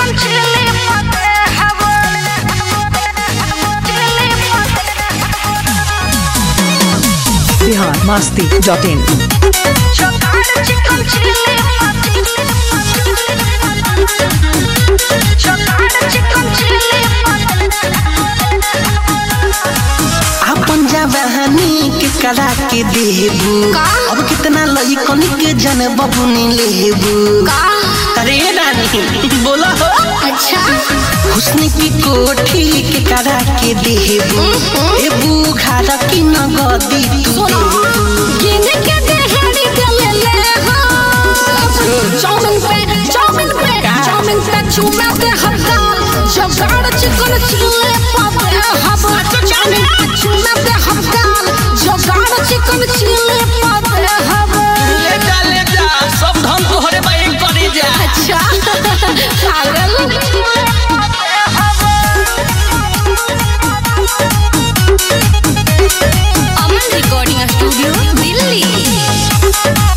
चिकन chilli पते हवा chilli पते बिहार मस्ती डॉट इन चोकाड़ चिकन चिली पते चोकाड़ चिकन चिली पते अपन जवानी के करा के देबू का? अब कितना लइकन के जन बबुनी लेबू का अरे रानी बोला हो अच्छा हुस्न की कोठी के करा के देबू ए बुखार की नगदी तू सुनो गिन के देहरी गले ले हो चाउमिन पे चाउमिन पे चाउमिन पे चूमे दे हफ्ता जगाड़ चिकन चिल्ले पापे हब चाउमिन पे चूमे दे हफ्ता जगाड़ चिकन चिल्ले पापे हब ले जा ले जा सब धन तोहरे बाई करी जा अच्छा पागल अमन रिकॉर्डिंग स्टूडियो दिल्ली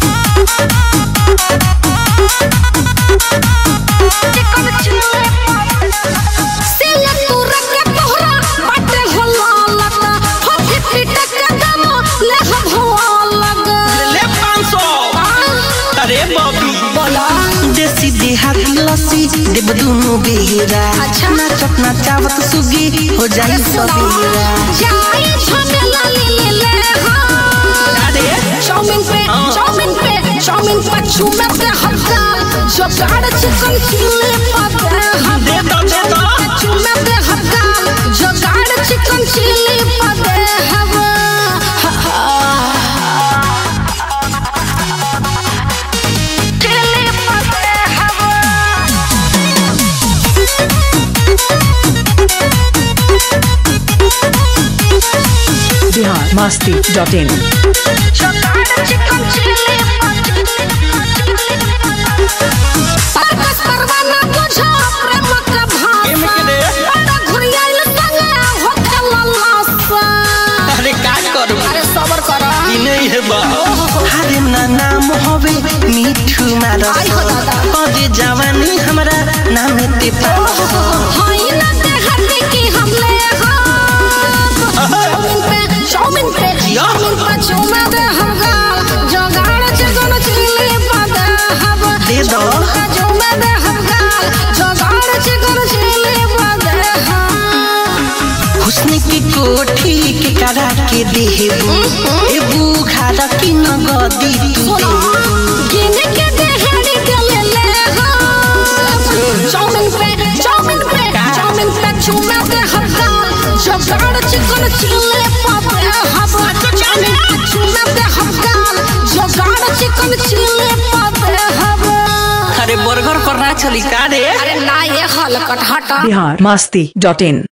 सिले तू रखे तोहरा बाटे हो लालता हो फिफ्टी टका दाम ले हम हो अलग ले 500 अरे बॉबी बोला देसी देहाती लस्सी देव दुनु बेरा अच्छा। ना चपना चावत सुगी हो जाई सबेरा जाई झमेला ले ले ले हाँ अरे चाउमीन पे हाँ। चाउमीन पे चाउमीन पे चूमे पे हफ्ता जगाड़ चिकन चिल्ली पाते हम दे दो दे दो चूमे पे हफ्ता जगाड़ चिकन चिल्ली पाते हम चिल्ली पाते हम बिहार मस्ती डॉट इन चोकाड़ चिकन चिल्ली परकस परवाना बुझा प्रेम का एमे भाषा के दे। बड़ा घुरियाइल संगे होके ललासा अरे का करू अरे सबर कर ई नहीं है बा अरे ना नाम होवे मिठू मारस आई हो दादा। कदे जवानी हमरा नाम ते पास हाय ना दे हटे की हमले चाउमीन पे चाउमीन पे चाउमीन पे चूमे दे हम गाल जगाड़ चिकन चिल्ली पाते हम दे दो चूमे दे हम गाल जगाड़ चिकन चिल्ली पाते हम हुस्न की कोठी के करा के देबू ए बुखार की नगदी तू सुनो देबू गिन के देहरी गले ले हो चाउमीन पे चाउमीन पे चाउमीन पे चूमे दे हफ्ता जगाड़ चिकन चिल्ली पापे हब चाउमीन पे चूमे दे हफ्ता जगाड़ चिकन चिल्ली पापे हब अरे बर्गर पर ना चली का रे अरे ना ये हलकट हटा बिहार मस्ती डॉट इन